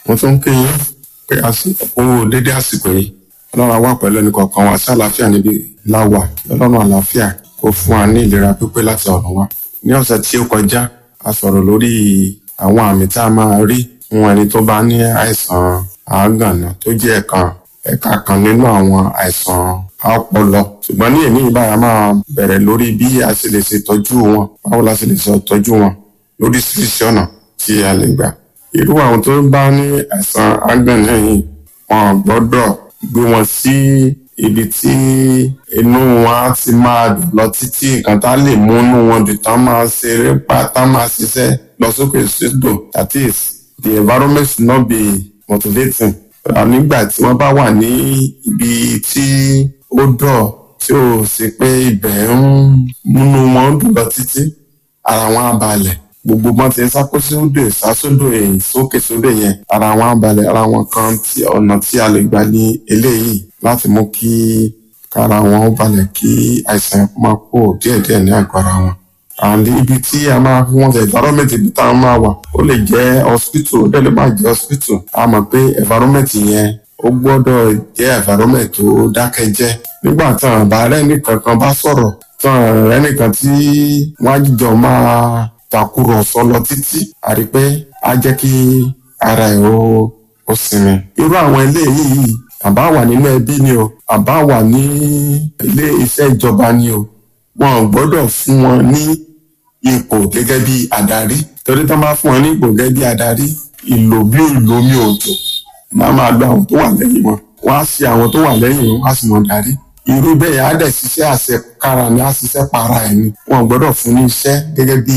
mo tún ń kí yín pé àsìkò dédé àsìkò yìí ọlọ́run wà pẹ̀lú ẹnì kọ̀ọ̀kan wa sí àlàáfíà níbi láwà ọlọ́run àlàáfíà kó fún wa ní ìlera pípé láti ọ̀run wa ní ọ̀sẹ̀ tí ó kọjá a sọ̀rọ̀ lórí àwọn àmì tá a máa rí fún ẹni tó bá ní àìsàn àágànná tó jẹ́ ẹ̀kan ẹ̀ka kan nínú àwọn àìsàn ọpọlọ ṣùgbọ́n ní èmi ìbára máa bẹ̀rẹ̀ lórí bí a ṣe lè ṣètọ́jú wọn báwo la ṣe lè ṣètọ́jú wọn lóríṣiríṣi ọ̀nà tí a lè gbà irú àwọn tó bá ní àìsàn àágànná yìí wọn gbọ́dọ̀ gbé wọn sí ibi tí inú wọn á ti máa dùn lọ títí nǹkan tá lè mú inú wọn dùn tán máa ṣeré pa tán máa ṣiṣẹ́ lọ sókè sódò that is the environment should not be motivating nígbà tí wọ́n bá wà ní ibi tí ó dọ̀ tí ò sí pé ibẹ̀ ń múnú wọn dùn lọ títí ara wọn á balẹ̀ gbogbo wọn ti sákó sódò ìsásódò èyí sókè sódò yẹn ara wọn á balẹ̀ ara wọn kan tí ọ̀nà tí a lè gbà ní eléyìí láti mú kí kára wọn ó balẹ̀ kí àìsàn máa kó díẹ̀díẹ̀ ní àgọ́ ara wọn and ibi tí a máa fi wọn ṣe environment ibi tá a máa wà ó lè jẹ́ hospital ó dẹ̀ lè má jẹ́ hospital a mọ̀ pé environment yẹn ó gbọ́dọ̀ jẹ́ environment tó dákẹ́jẹ́ nígbà tán àbá rẹ́nìkan kan bá sọ̀rọ̀ tán rẹ́nìkan tí wọ́n á jíjọ máa takùrọ̀sọ lọ títí àrí pé á jẹ́ kí ara ẹ̀ ó ó sinmi irú àwọn eléyìí àbá wà nínú ẹbí ni o àbá wà ní ilé iṣẹ́ ìjọba ni o wọn ò gbọ́dọ̀ fún wọn ní ipò gẹ́gẹ́ bí adarí torí tán bá fún wọn ní ipò gẹ́gẹ́ bí adarí ìlò bí ìlò mi òjò máa máa lo àwọn tó wà lẹ́yìn wọn wọ́n á ṣe àwọn tó wà lẹ́yìn wọn á sì mọ̀ darí irú bẹ́ẹ̀ á dẹ̀ ṣiṣẹ́ àṣekára ni á ṣiṣẹ́ para ẹ̀ ni wọn ò gbọ́dọ̀ fún ní iṣẹ́ gẹ́gẹ́ bí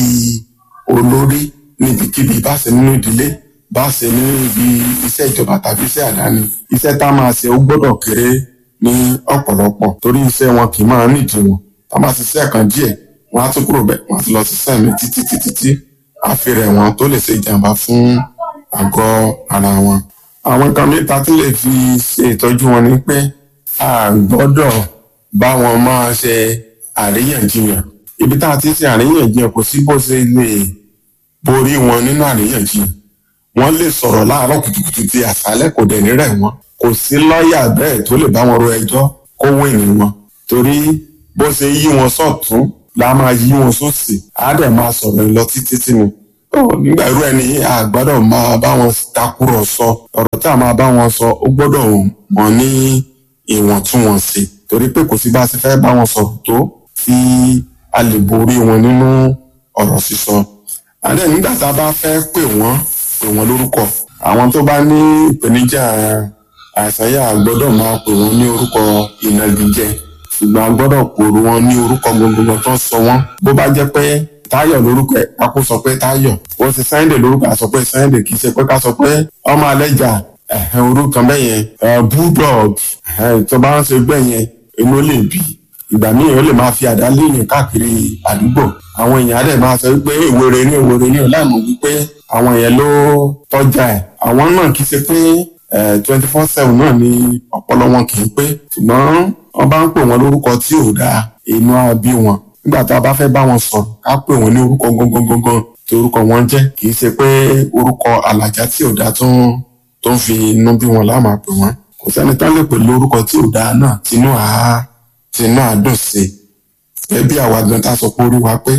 olórí níbikíbi bá ṣe nínú ìdílé bá ṣe ní ibi iṣẹ́ ìjọba tàbí iṣẹ́ àdáni iṣẹ́ tá máa ṣe ó gbọ́dọ̀ kéré ní ọ̀pọ̀lọpọ̀ torí iṣẹ́ wọn kì í máa nídìí wọn tá máa ṣiṣẹ́ kan díẹ̀ wọn á tún kúrò bẹ́ẹ̀ wọn á ti lọ ṣiṣẹ́ mi títí títí tí àfihàn wọn tó lè ṣe ìjàmbá fún àgọ́ ara wọn. àwọn nǹkan mẹ́ta tí lè fi ṣe ìtọ́jú wọn ni pé a gbọ́dọ̀ bá wọn máa ṣe àríyànjiyàn ibi tá a ti ṣe àríyànjiyàn kò sí bó ṣe lè borí wọn nínú àríyànjiyàn wọ́n lè sọ̀rọ̀ láàárọ̀ kùtùkùtù tí àṣálẹ́ kò dẹ̀ nírẹ̀ wọn kò sí lọ́ọ̀yà bẹ́ẹ̀ tó lè bá wọn ro ẹjọ́ kó wíìnì wọn torí bó ṣe yí wọn sọ̀tún la máa yí wọn sósì á dẹ̀ máa sọ̀rọ̀ lọ títí tí ni. nígbà irú ẹni a gbọ́dọ̀ máa bá wọn takùrọ̀sọ ọ̀rọ̀ tá a máa bá wọn sọ ó gbọ́dọ̀ mọ̀ ní ìwọ̀ntúnwọ̀nsì torí pé kò sí bá a ṣe fẹ́ bá wọn sọ̀rọ̀ tó tí a lè borí wọn nínú ọ̀rọ̀ sísọ. àdé nígbà tá a bá fẹ́ pè wọ́n pè wọ́n lórúkọ àwọn tó bá ní ìpèníjà àìsàn yà gbọ́dọ̀ máa pè wọ́n ní orúkọ ìnagijẹ ṣùgbọ́n a gbọ́dọ̀ pòrò wọn ní orúkọ gbogbo tó ń sọ wọ́n bó bá jẹ́ pé táyọ̀ lórúkọ ẹ̀ ká kó sọ pé táyọ̀ ó ti sáyẹ̀dẹ̀ lórúkọ àsọ pé sáyẹ̀dẹ̀ kì í ṣe pé ká sọ pé ọmọ alẹ́jà orúkọ bẹ́ẹ̀ yẹn bulldog tó bá ń ṣe gbẹ̀ yẹn inú lè bì ìgbà míì ó lè máa fi àdá léèyàn káàkiri àdúgbò àwọn èèyàn á dẹ̀ máa sọ wípé ìwéré ní ìwéré ní ọ̀làmù wípé àwọn èèyàn ló tọ́jà ẹ̀ àwọn náà kì í ṣe pé twenty four seven náà ni ọpọlọ wọn kì í pé ṣùgbọ́n wọ́n bá ń pè wọ́n lórúkọ tí ò dáa inú á bí wọn nígbà tá a bá fẹ́ bá wọn sọ̀rọ̀ ká pè wọ́n ní orúkọ gangan tí orúkọ wọn jẹ́ kì í ṣe pé orúkọ àlàjá tí ò dáa tó ń tó ń fi inú bí wọn láàmà pè wọ́n kò sẹ́ni tán lè pè lórúkọ tí ò dáa náà tinú àá tinú àádùn sí i ẹ bí àwa gan tá a sọ pé orí wa pé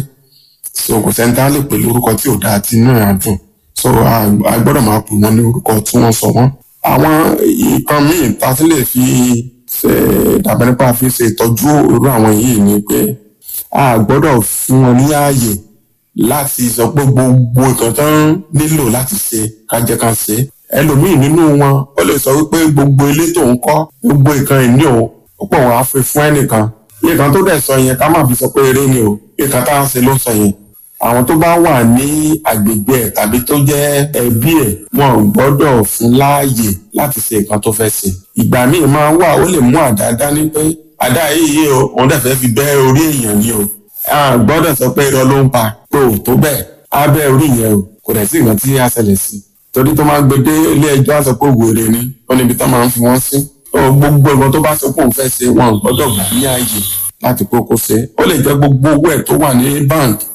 so kò sẹ́ni tán lè pè lórúkọ tí ò dáa tinú àádùn so a gbọ́dọ̀ máa pè wọ́n ní orúkọ tí wọ́n sọ wọ́n àwọn nǹkan míì tá a ti lè fi ṣe dàbẹ̀ nípa fi ṣe ìtọ́jú irú àwọn yìí ni pé a gbọ́dọ̀ fún wọn ní ààyè láti sọ pé gbogbo nǹkan tó ń nílò láti ṣe kájẹ́ kan ṣe ẹlòmíì nínú wọn ó lè sọ wípé gbogbo ilé tó ń kọ́ gbogbo nǹkan ìní o ó pọ̀ wọn á fi fún ẹnìkan nǹkan tó dẹ̀ sọ yẹn ká má fi sọ pé eré ni o nǹkan tá à ń ṣe ló sọ yẹn àwọn tó bá wà ní agbègbè ẹ̀ tàbí tó jẹ́ ẹbí ẹ̀ wọn ò gbọ́dọ̀ fún láàyè láti ṣe nǹkan tó fẹ́ ṣe ìgbà míì máa wà ó lè mú àdá dání pé àdá yìí o òun dẹ̀ fẹ́ fi bẹ́ orí èèyàn ni o a gbọ́dọ̀ sọ pé irọ́ ló ń pa pé ò tó bẹ́ẹ̀ á bẹ́ orí yẹn o kò dẹ̀ sí nǹkan tí a ṣẹlẹ̀ sí torí tó máa gbé dé ilé ẹjọ́ àṣọ pé wèrè ni ó níbi tó máa ń fi wọ́n sí gbogbo nǹkan tó bá sọ pé òun fẹ́ ṣe wọn ò gbọ́dọ̀ gbà ní ààyè láti kókó ṣe ó lè jẹ́ gbogbo owó ẹ̀ tó wà ní bank